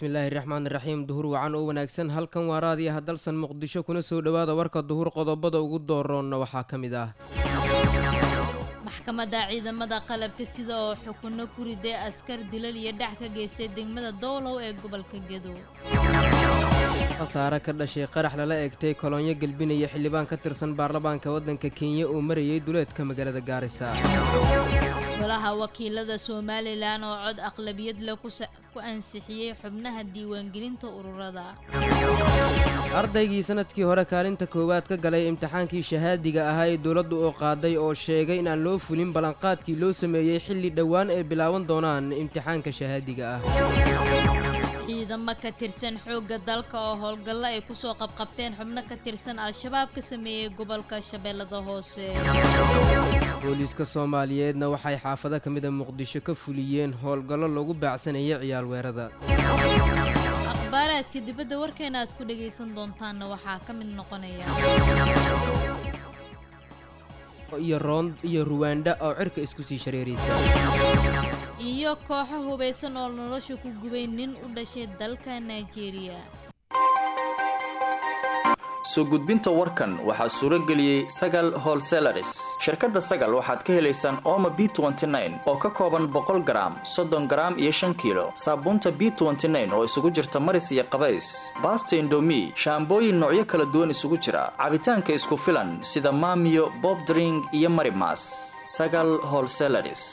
bismillaahi raxmaan raxiim duhur wacan oo wanaagsan halkan waa raadiyaha dalsan muqdisho kuna soo dhowaada warka duhur qodobada ugu dooroonna waxaa ka mid ah maxkamadda ciidamada qalabka sida oo xukunno ku riday askar dilal iyo dhac ka geystay degmada doolow ee gobolka gedo khasaare ka dhashay qarax lala egtay kolonyo gelbinaya xildhibaan ka tirsan baarlamaanka waddanka kenya oo marayay duleedka magaalada gaarisa golaha wakiilada somalilan oo cod aqlabiyad leh ku ansixiyey xubnaha diiwaangelinta ururada ardaygii sanadkii hore kaalinta koowaad ka galay imtixaankii shahaadiga ahaa ee dowladdu oo qaaday oo sheegay inaan loo fulin ballanqaadkii loo sameeyey xilli dhowaan ay bilaaban doonaan imtixaanka shahaadiga ah ciidamo ka tirsan xoogga dalka oo howlgallo ay kusoo qabqabteen xubno ka tirsan al-shabaab ka sameeyey gobolka shabeellada hoose booliiska soomaaliyeedna waxay xaafado ka mida muqdisho ka fuliyeen howlgallo lagu baacsanayay ciyaal weerada akhbaaraadka dibadda warkeena aad ku dhagaysan doontaanna waxaa ka mid noqonaya iyo roond iyo ruwaandha oo cirka isku sii shareeraysa iyo kooxo hubaysan oo nolosha ku gubay nin u dhashay dalka nigeria soo gudbinta warkan waxaa suuro geliyey sagal holselaris shirkadda sagal waxaad ka helaysaan ooma b oo ka kooban boqol garaam soddon garaam iyo shan kiilo saabuunta b oo isugu jirta maris iyo qabays baasta indomi shaambooyin noocyo kala duwan isugu jira cabitaanka isku filan sida maamiyo bobdring iyo marimas sagal holselaris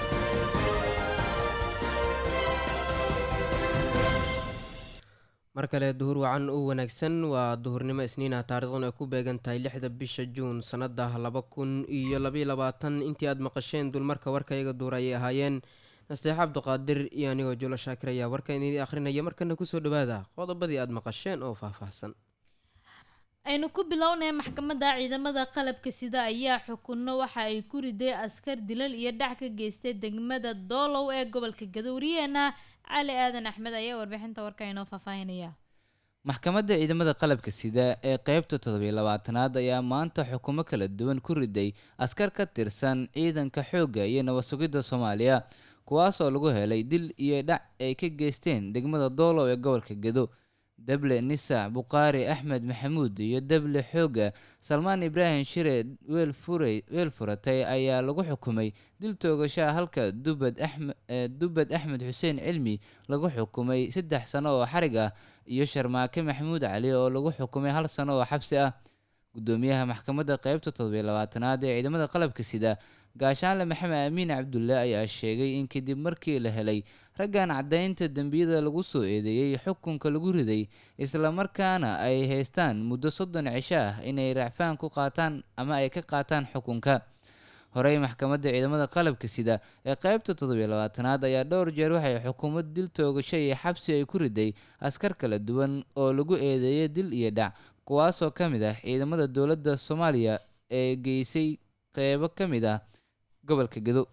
mar kale duhur wacan u wanaagsan waa duhurnimo isniinah taarikhdan ay ku beegan tahay lixda bisha juun sannada laba kun iyo labaiyo labaatan intii aad maqasheen dulmarka warkayaga duur ayay ahaayeen nasteex cabduqaadir iyo anigoo julo shaakir ayaa warka idin akhrinaya markana kusoo dhawaada qodobadii aad maqasheen oo faahfaahsan aynu ku bilownay maxkamadda ciidamada qalabka sida ayaa xukunno waxa ay ku riday askar dilal iyo dhac ka geystay degmada doolow ee gobolka gadowriyeena cali aadan axmed ayaa warbixinta warka inoo faahfaahinaya maxkamadda ciidamada qalabka sida ee qeybta toddobiyo labaatanaad ayaa maanta xukumo kala duwan ku riday askar ka tirsan ciidanka xoogga iyo nabad sugidda soomaaliya kuwaas oo lagu helay dil iyo dhac ay ka geysteen degmada doolow ee gobolka gedo dable nisa buqaari axmed maxamuud iyo dable xooga salmaan ibraahim shire weelfure weel furatay ayaa lagu xukumay dil toogashaa halka dubad axmed dubad axmed xuseen cilmi lagu xukumay saddex sano oo xarig ah iyo sharmaake maxamuud cali oo lagu xukumay hal sano oo xabsi ah gudoomiyaha maxkamadda qeybta toddobiyo labaatanaad ee ciidamada qalabka sida gaashaanle maxamed amiin cabdulle ayaa sheegay in kadib markii la helay raggan caddaynta dembiyada lagu soo eedeeyey xukunka lagu riday islamarkaana ay haystaan muddo soddon cisho ah inay raacfaan ku qaataan ama ay ka qaataan xukunka horey maxkamadda ciidamada qalabka sida ee qeybta toddobiyo labaatanaad ayaa dhowr jeer waxay xukuumad dil toogasho iyo xabsi ay ku riday askar kala duwan oo lagu eedeeyay dil iyo dhac kuwaasoo ka mid ah ciidamada dowladda soomaaliya ee geysay qeybo ka mid ah gobolka gedo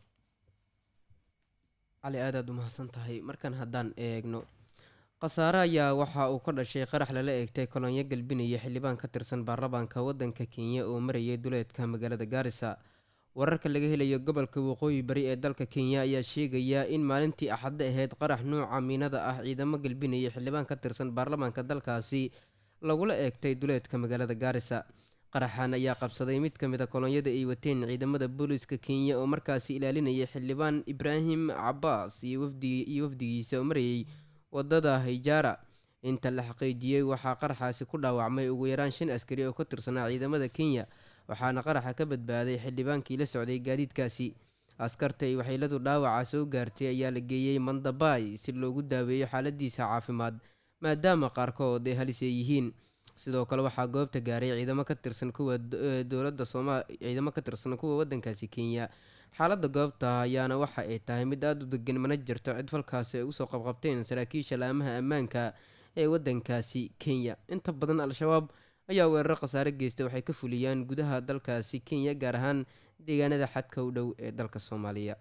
cali aad aad u mahadsan tahay markan haddaan eegno khasaare ayaa waxa uu ka dhashay qarax lala eegtay kolonyo galbinaya xildhibaan ka tirsan baarlamaanka waddanka kenya oo marayay duleedka magaalada gaarisa wararka laga helayo gobolka waqooyi bari ee dalka kenya ayaa sheegaya in maalintii axadda ahayd qarax nuuca miinada ah ciidamo galbinaya xildhibaan ka tirsan baarlamaanka dalkaasi lagula eegtay duleedka magaalada gaarisa qaraxan ayaa qabsaday mid ka mid a kolonyada ay wateen ciidamada booliiska kenya oo markaasi ilaalinayay xildhibaan ibraahim cabaas iyo wafdigiisa oo marayay wadada hijaara inta la xaqiijiyey waxaa qaraxaasi ku dhaawacmay ugu yaraan shan askari oo ka tirsanaa ciidamada kenya waxaana qaraxa ka badbaaday xildhibaankii la socday gaadiidkaasi askarta ay waxyeeladu dhaawaca soo gaartay ayaa la geeyey mandabay si loogu daaweeyo xaaladiisa caafimaad maadaama qaarkood ay halis ay yihiin sidoo kale waxaa goobta gaaray ciidamo ka tirsan kuwa dowladda sooma ciidamo ka tirsan kuwa waddankaasi kenya xaaladda goobta ayaana waxa ay tahay mid aada u degan mana jirto cid falkaasi ay usoo qabqabteen saraakiisha laamaha ammaanka ee waddankaasi kenya inta badan al-shabaab ayaa weeraro khasaare geystay waxay ka fuliyaan gudaha dalkaasi kenya gaar ahaan deegaanada xadka u dhow ee dalka soomaaliya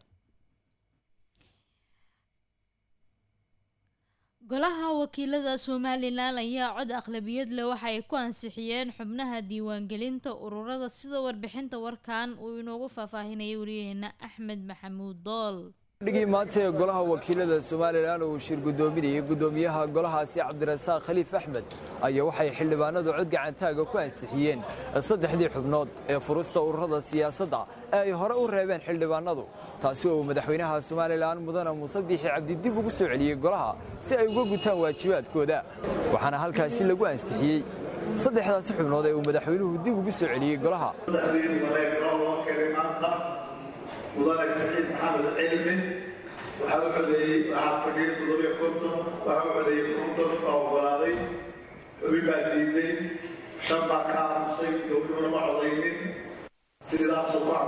golaha wakiilada somalilan ayaa cod aqlabiyad leh waxa ay ku ansixiyeen xubnaha diiwaangelinta ururada sida warbixinta warkan uu inoogu faahfaahinayay wariyaheena axmed maxamuud dool dhigii maanta ee golaha wakiilada somalilan uu shir guddoominayay guddoomiyaha golahaasi cabdirasaaq khaliif axmed ayaa waxay xildhibaanadu cod gacantaaga ku ansixiyeen saddexdii xubnood ee furusta ururada siyaasadda ee ay hore u reebeen xildhibaanadu taasi oo madaxweynaha somalilan mudane muuse biixi cabdi dib ugu soo celiyey golaha si ay uga gutaan waajibaadkooda waxaana halkaasi lagu ansixiyey saddexdaasi xubnood ee uu madaxweynuhu dib ugu soo celiyey golaha mudane saciid maxamed cilmi waxaa u codeeyey waxaa fadhiyay toddobiyo konton waxaa u codeeyey konton baa ogolaaday xubi baa diiday shan baa ka aamusay gobdhuhuna ma codaynin sidaasoo ku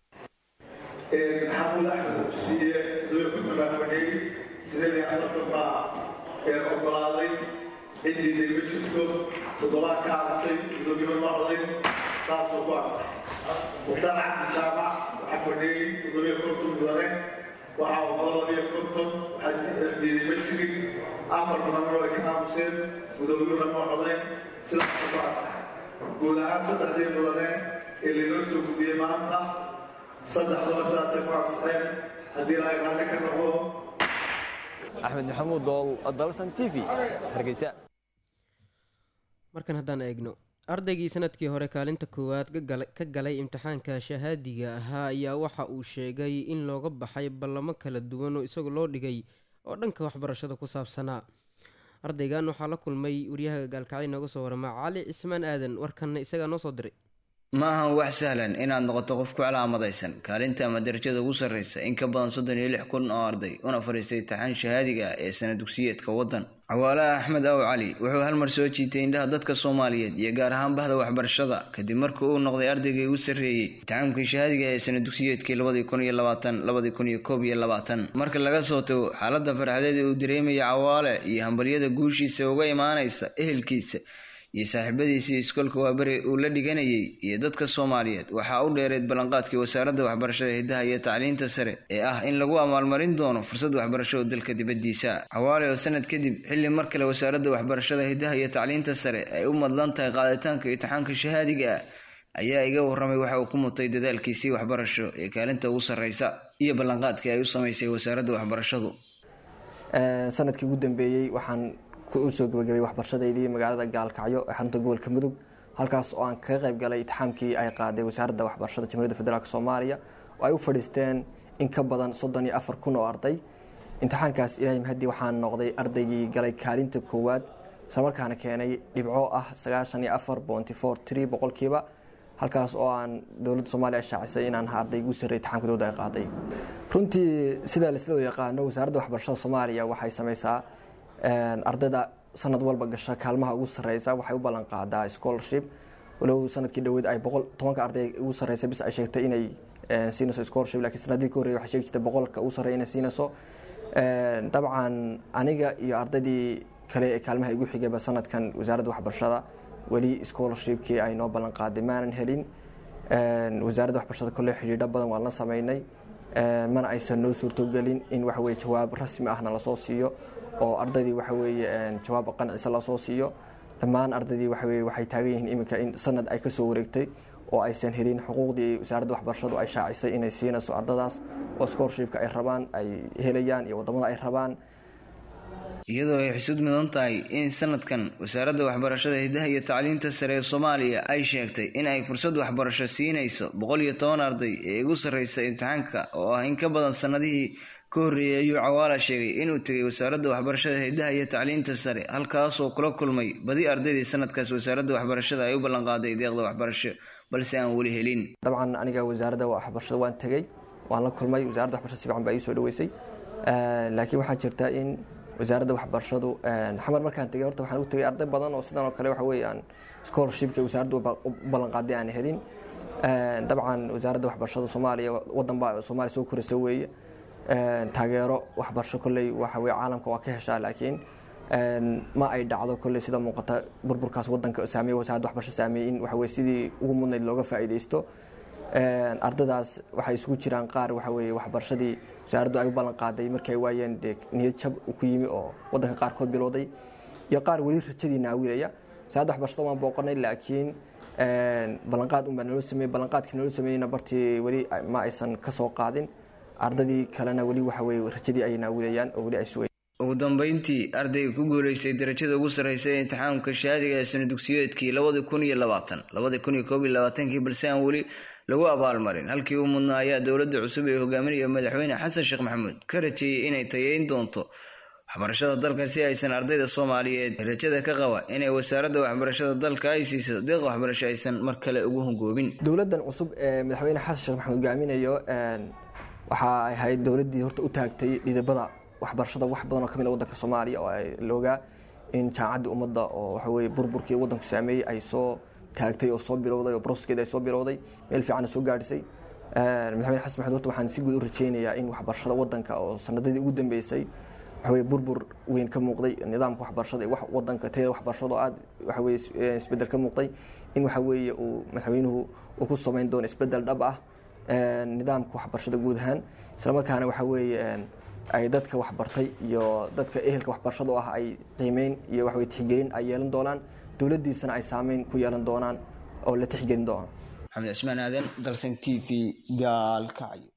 maxamuud axmed siiye toddobiyo konton baa fadhiyey sideed iyo afartan baa ogolaaday cid diiday ma jirto toddobaa ka aamusay gobdhuhuna ma codayn saasoo ku ansay muxtaar cabdi jaamac waxaa fadhiyey toddobiyo konton mudane waxaa ogolo labiyo konton waxaa diiday ma jirin afar mudanna way ka aamuseen gudoomiyuhuna ma codayn sidaasoo ku ansaxay guud ahaan saddexdii mudane ee laynoo soo gudbiyey maanta saddexduba sidaasay ku ansaxeen haddii ilaahay raalli ka noqdo axmed maxamuud dool dalsan t v hargeysa markan haddaan eegno ardaygii sanadkii hore kaalinta koowaad ka galay imtixaanka shahaadiga ahaa ayaa waxa uu sheegay in looga baxay ballamo kala duwan oo isagu loo dhigay oo dhanka waxbarashada ku saabsanaa ardaygan waxaa la kulmay waryahaga gaalkacyo nooga soo warama cali cismaan aadan warkanna isagaa noo soo diray ma ahan wax sahlan inaad noqoto qof ku calaamadaysan kaalinta ama darajada ugu sarreysa in ka badan soddon iyo lix kun oo arday una fadhiistay taxaan shahaadiga ah ee sana dugsiyeedka waddan cawaalaha axmed aw cali wuxuu halmar soo jiitay indhaha dadka soomaaliyeed iyo gaar ahaan bahda waxbarashada kadib markii uu noqday ardaygii ugu sarreeyey imtixaamkii shahaadiga ee sana dugsiyeedkii labadii kun iyo labaatan labadii kun iyo koob iyo labaatan marka laga soo tago xaaladda farxadeed ee uu dareemaya cawaale iyo hambalyada guushiisa uga imaanaysa ehelkiisa iyo saaxiibadiisii iskoolka waaberi uu la dhiganayay iyo dadka soomaaliyeed waxaa u dheereed ballanqaadkii wasaaradda waxbarashada hiddaha iyo tacliinta sare ee ah in lagu abaalmarin doono fursad waxbarasho oo dalka dibaddiisa xawaale oo sanad kadib xilli mar kale wasaaradda waxbarashada hiddaha iyo tacliinta sare ay u madlan tahay qaaditaanka imtixaanka shahaadiga ah ayaa iga warramay waxa uu ku mutay dadaalkiisii waxbarasho ee kaalinta ugu sarreysa iyo ballanqaadkii ay u samaysay wasaaradda waxbarashadu sanadkii ugu dambeeyey waxaan usoo gabagabay waxbarashadeydii magaalada gaalkacyo ee xarunta gobolka mudug halkaas oo aan kaga qayb galay itixaamkii ay qaaday wasaaradda waxbarashada jamhuuriyadda federaalk soomaaliya oo ay u fadhiisteen in ka badan soddon iyo afar kun oo arday imtixaankaas ilaahay mahadii waxaan noqday ardaygii galay kaalinta koowaad islamarkaana keenay dhibco ah sagaashan iyo afar bonty four tree boqolkiiba halkaas oo aan dowladda soomaaliya shaacisay inaan ha arday ugu sarrey itixaamka dowladda ay qaaday runtii sidaa laisla yaqaano wasaaradda waxbarashada soomaaliya waxay sameysaa ardayda sanad walba gasha kaalmaha ugu sareysa waxay u ballan qaadaa scholarship walow sanadkii dhaweed ay boqol tobanka arday ugu sareysa bis ay sheegtay inay siinayso scholarship lakiin sanadii ka horreyay waxay sheegi jirtay boqolka ugu sarreeya inay siinayso dabcan aniga iyo ardaydii kale ee kaalmaha igu xigayba sanadkan wasaaradda waxbarashada weli scholarshipkii ay noo ballan qaaday maanan helin wasaaradda waxbarashada kolle xidhiidho badan waan la sameynay mana aysan noo suurtogelin in waxaweye jawaab rasmi ahna lasoo siiyo oo ardaydii waxa weeye jawaab qancisa lasoo siiyo dhammaan ardaydii waxa weye waxay taagan yihiin iminka in sanad ay kasoo wareegtay oo aysan helin xuquuqdii wasaaradda waxbarashadu ay shaacisay inay siinayso ardadaas oo scholarshipka ay rabaan ay helayaan iyo wadamada ay rabaan iyadoo ay xusud mudan tahay in sanadkan wasaaradda waxbarashada hiddaha iyo tacliinta sare ee soomaaliya ay sheegtay in ay fursad waxbarasho siinayso boqol iyo toban arday ee ugu sarreysa imtixaanka oo ah in ka badan sanadihii ka horreeyay ayuu cawaala sheegay inuu tegay wasaaradda waxbarashada hiddaha iyo tacliinta sare halkaasoo kula kulmay badi ardaydii sanadkaas wasaaradda waxbarashada ay u ballanqaaday deeqda waxbarasho balse aan weli helin dabcan aniga wasaaradda waxbarashada waan tegey waan la kulmay wasaaradda waxbarashada si fiican baa ii soo dhaweysay laakiin waxaa jirta in wasaaradda waxbarashadu xamar markaan tegay horta waxaan u tegay arday badan oo sidan oo kale waxa weeyaan scholarshipka wasaaraddu u ballanqaaday aan helin dabcan wasaaradda waxbarashada soomaaliya wadan baa soomaaliya soo koraysa weeye taageero waxbarasho kolley waxa weye caalamka waa ka heshaa laakiin ma ay dhacdo kolley sida muuqata burburkaas wadanka saameeye wasaaradda waxbarasho saameeyey in waxa weye sidii ugu mudnayd looga faa'iidaysto ardadaas waxay isugu jiraan qaar waxa weye waxbarashadii wasaaraddu ay u ballan qaaday markii ay waayeen dee niyad jab ku yimi oo wadanka qaarkood bilowday iyo qaar weli rajadii naawilaya wasaaradda waxbarashada waan booqanay laakiin ballanqaad unbaa naloo sameeyey ballanqaadkii naloo sameeyeyna bartii weli ma aysan ka soo qaadin ardadii kalena weli waxa weye rajadii ay naawidayaan oo weli ay sugayaan ugu dambeyntii ardayga ku guuleystay darajada ugu sarreysa ee imtixaamka shahaadiga ee sana dugsiyeedkii labadi kun iyo labaatan labadi kun iyo koob iyo labaatankii balse aan weli lagu abaalmarin halkii u mudnaa ayaa dowladda cusub ee hogaaminaya madaxweyne xasan sheekh maxamuud ka rajeeyey inay tayeyn doonto waxbarashada dalka si aysan ardayda soomaaliyeed rajada ka qaba inay wasaaradda waxbarashada dalka ay siiso deeq waxbarasho aysan mar kale ugu hungoobin dowladdan cusub ee madaxweyne xasan sheekh maxamuud hogaaminayo waxa ay ahayd dowladdii horta u taagtay dhidibada waxbarashada wax badan oo kamid a waddanka soomaaliya oo ay loogaa in jaamacadda ummadda oo waxa weye burburkii waddanku saameeyey ay soo taagtay oo soo bilowday oo broskeeda ay soo bilowday meel fiicanna soo gaadhisay madaxweyne xasan maxamuud horta waxaan si guud u rajeynayaa in waxbarashada waddanka oo sanadadii ugu dambeysay waxaweye burbur weyn ka muuqday nidaamka waxbarashada ee wadanka tayada waxbarashada oo aada waxaweye isbedel ka muuqday in waxa weeye uu madaxweynuhu uu ku samayn doono isbedel dhab ah nidaamka waxbarashada guud ahaan islamarkaana waxa weeye ay dadka waxbartay iyo dadka ehelka waxbarashada oo ah ay qiimeyn iyo waxaweye tixgelin ay yeelan doonaan dowladdiisana ay saameyn ku yeelan doonaan oo la tixgelin doono maxamed cismaan aadan dalsan t v gaalkacyo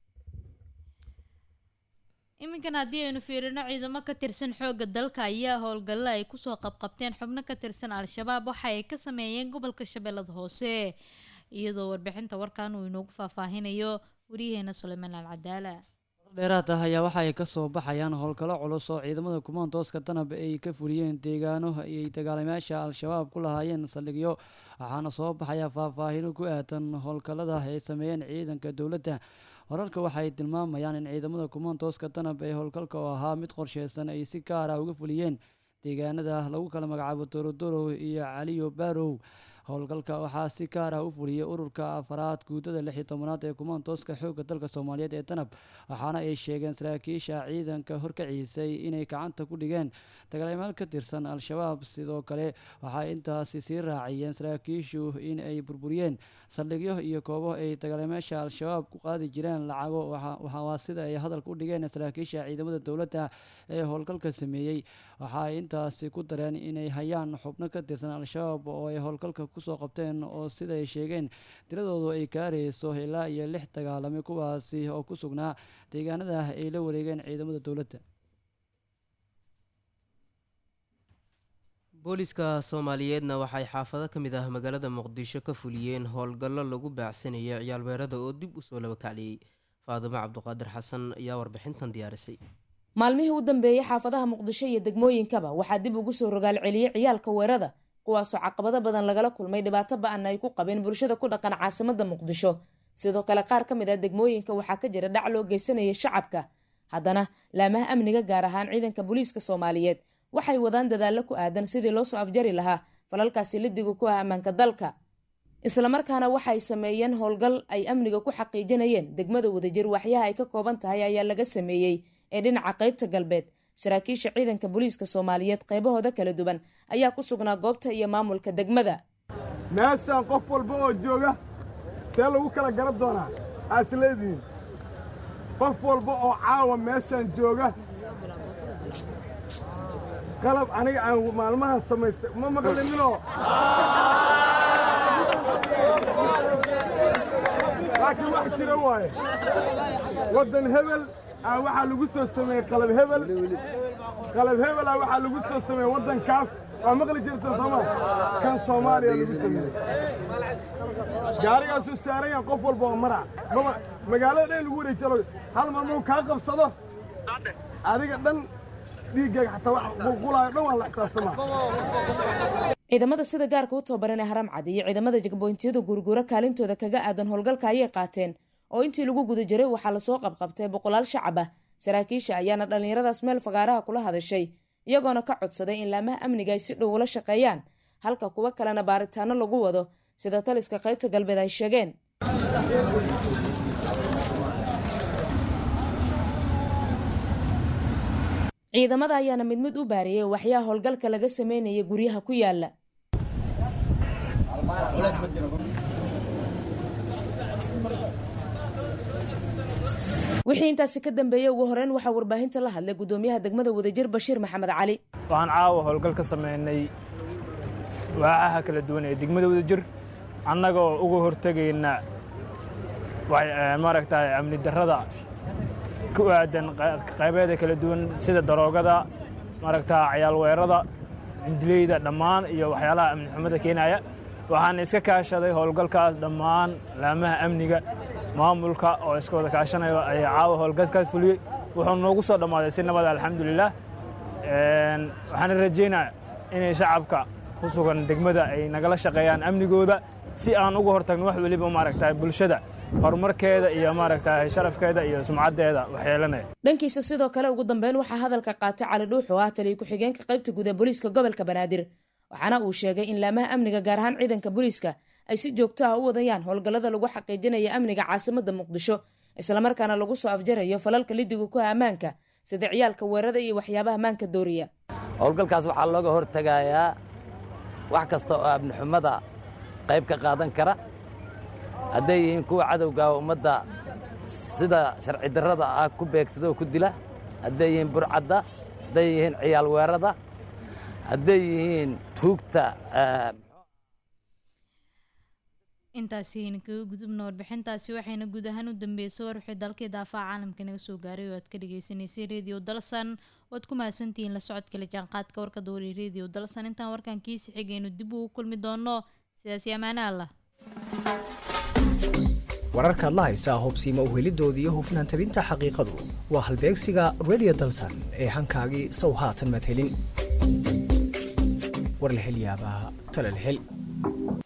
iminkan haddii aynu fiirino ciidamo ka tirsan xoogga dalka ayaa howlgalla ay kusoo qabqabteen xubno ka tirsan al-shabaab waxa ay ka sameeyeen gobolka shabeellada hoose iyadoo warbixinta warkan uu inoogu faahfaahinayo wariyaheena suleymaan alcadaala dheeraad ah ayaa waxa ay ka soo baxayaan howlgallo culus oo ciidamada kumaantooska danab ay ka fuliyeen deegaano ayay dagaalamayaasha al-shabaab ku lahaayeen saldhigyo waxaana soo baxaya faahfaahino ku aadan howlgallada ay sameeyeen ciidanka dowladda wararka waxay tilmaamayaan in ciidamada kumaantooska danab ee howlgalka oo ahaa mid qorsheysan ay si gaar ah uga fuliyeen deegaanada lagu kala magacaabo dorodorow iyo caliyo barow howlgalka waxaa si gaar ah u fuliyey ururka afaraad guudada lix iyo tobanaad ee kumaantooska xoogga dalka soomaaliyeed ee danab waxaana ay sheegeen saraakiisha ciidanka horkaciisay inay gacanta ku dhigeen dagaalamaal ka tirsan al-shabaab sidoo kale waxay intaasi sii raaciyeen saraakiishu in ay burburiyeen saldhigyo iyo koobo ay dagaalamayaasha al-shabaab ku qaadi jireen lacago waa sida ay hadalka u dhigeen saraakiisha ciidamada dowladda ee howlgalka sameeyey waxa ay intaasi ku dareen inay hayaan xubno ka tirsan al-shabaab oo ay howlgalka kusoo qabteen oo sida ay sheegeen tiradoodu ay gaarayso ilaa iyo lix dagaalame kuwaasi oo ku sugnaa deegaanada ay la wareegeen ciidamada dowladda booliska soomaaliyeedna waxay xaafado ka mid ah magaalada muqdisho ka fuliyeen howlgallo lagu baacsanaya ciyaalweerada oo dib usoo laba kacliyey faadimo cabduqaadir xasan ayaa warbixintan diyaarisay maalmihii u dambeeyey xaafadaha muqdisho iyo degmooyinkaba waxaa dib ugu soo rogaal celiyey ciyaalka weerada kuwaasoo caqabado badan lagala kulmay dhibaato ba-an ay ku qabeen bulshada ku dhaqan caasimada muqdisho sidoo kale qaar ka mid ah degmooyinka waxaa ka jira dhac loo geysanayay shacabka haddana laamaha amniga gaar ahaan ciidanka booliiska soomaaliyeed waxay wadaan dadaallo ku aadan sidii loo soo afjari lahaa falalkaasi lidiga ku ah ammaanka dalka islamarkaana waxay sameeyeen howlgal ay amniga ku xaqiijinayeen degmada wadajir waxyaha ay ka kooban tahay ayaa laga sameeyey ee dhinaca qaybta galbeed saraakiisha ciidanka booliiska soomaaliyeed qaybahooda kala duwan ayaa ku sugnaa goobta iyo maamulka degmada meeshaan qof walba oo jooga see lagu kala garan doonaa aas leedihiin qof walba oo caawa meeshaan jooga qalab aniga aan maalmahan samaystay ma maqlininoo laakiin wax jira waaye waddan hebel aa waxaa lagu soo sameeyey qalab hebel qalab hebel aa waxaa lagu soo sameeyey waddankaas waa maqli jirta sooma kan soomaaliya lagu sameeyey gaarigaasuu saaran yahan qof walba oo mara maba magaalada dhan lagu wareejalo hal mar muu kaa qabsado adiga dhan dhiiggaaga xataa wax qulqulaayo dhan waa la xisaabtamaa ciidamada sida gaarka u tababaran ee haram cad iyo ciidamada jagboyntiyada guurguura kaalintooda kaga aadan howlgalka ayay qaateen oo intii lagu guda jiray waxaa lasoo qabqabtay boqolaal shacab ah saraakiisha ayaana dhallinyaradaas meel fagaaraha kula hadashay iyagoona ka codsaday in laamaha amniga ay si dhow ula shaqeeyaan halka kuwo kalena baaritaano lagu wado sida taliska qaybta galbeed ay sheegeen ciidamada ayaana mid mid u baariyey waxyaha howlgalka laga sameynaya guryaha ku yaala wixii intaasi ka dambeeyey ugu horeyn waxaa warbaahinta la hadlay gudoomiyaha degmada wadajir bashiir maxamed cali waxaan caawa howlgal ka sameynay waacaha kala duwan ee degmada wadajir annagoo uga hortegayna maaragtay amni darrada ku aadan qaybeeda kala duwan sida daroogada maaragta ciyaalweerada cindileyda dhammaan iyo waxyaalaha amni xumada keenaya waxaan iska kaashaday howlgalkaas dhammaan laamaha amniga maamulka oo iska wada kaashanayo ayaa caawa howlgalkaas fuliyey wuxuu noogu soo dhammaaday si nabada alxamdulilah waxaana rajaynaya inay shacabka ku sugan degmada ay nagala shaqeeyaan amnigooda si aan uga hortagno wax weliba maaragta bulshada horumarkeeda iyo maaragta sharafkeeda iyo sumcaddeeda waxyeelanaya dhankiisa sidoo kale ugu dambeyn waxaa hadalka qaatay cali dhuux oo ah taliya ku-xigeenka qaybta guud ee booliiska gobolka banaadir waxaana uu sheegay in laamaha amniga gaar ahaan ciidanka booliiska ay si joogto ah u wadayaan howlgallada lagu xaqiijinaya amniga caasimadda muqdisho islamarkaana lagu soo afjarayo falalka lidiga ku ah ammaanka sida ciyaalka weerada iyo waxyaabaha maanka dooriya howlgalkaas waxaa looga hortegayaa wax kasta oo amnixumada qayb ka qaadan kara hadday yihiin kuwa cadowga ummadda sida sharci darrada ah ku beegsada oo ku dila hadday yihiin burcadda hadday yihiin ciyaal weerada hadday yihiin tuugta intaasi ayna kaga gudubna warbixintaasi waxayna guud ahaan u dambeysay war wixii dalkii daafaha caalamka naga soo gaaray oo aad ka dhagaysanaysay radio dalsan waad ku mahadsantihiin la socodka la jaanqaadka warka dowri radio dalsan intaan warkan kiisi xigaynu dib ugu kulmi doono sidaasi ammaane allah wararkaad la haysaa hubsiima uhelidoodii iyo hufnaan tabinta xaqiiqadu waa halbeegsiga radio dalsan ee hankaagii sow haatan madhelin warlahelyaabaha talalhel